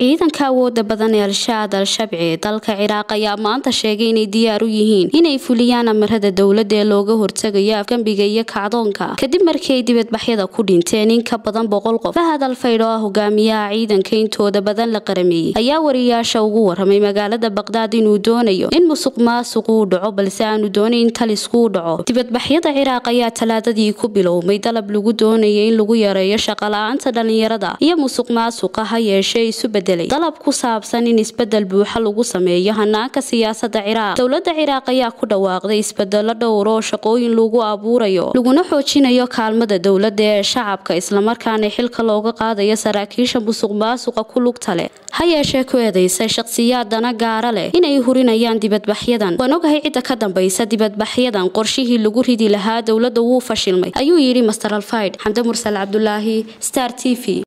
ciidanka awooda badan ee al-shaad al-shabci ee dalka ciraaq ayaa maanta sheegay inay diyaar u yihiin inay fuliyaan amarada dowladda ee looga hortegayo afgembiga iyo kacdoonka kadib markii ay dibadbaxyada ku dhinteen in ka badan boqol qof fahad alfaydh oo ah hogaamiyaha ciidanka intooda badan la qarameeyey ayaa wariyaasha ugu waramay magaalada baqdaad inuu doonayo in musuq maasuqu u dhaco balse aanu doonayn in talisku u dhaco dibadbaxyada ciraaq ayaa talaadadii ku bilowmay dalab lagu doonaya in lagu yareeyo shaqala-aanta dhalinyarada iyo musuq maasuqa ha yeeshee isu bedelay dalab ku saabsan in isbedel buuxa lagu sameeyo hanaanka siyaasada ciraaq dowlada ciraaq ayaa ku dhawaaqday isbedelo dhowr oo shaqooyin lagu abuurayo laguna xoojinayo kaalmada dowlada ee shacabka islamarkaana xilka looga qaadayo saraakiisha musuq maasuqa ku lugta leh ha yeeshee ku eedeysay shaqsiyaad dana gaara leh inay hurinayaan dibadbaxyadan waan ogahay cidda ka dambaysa dibadbaxyadan qorshihii lagu ridi lahaa dowladda wuu fashilmay ayuu yidhi master alfayd xamde mursal cabdulaahi star t v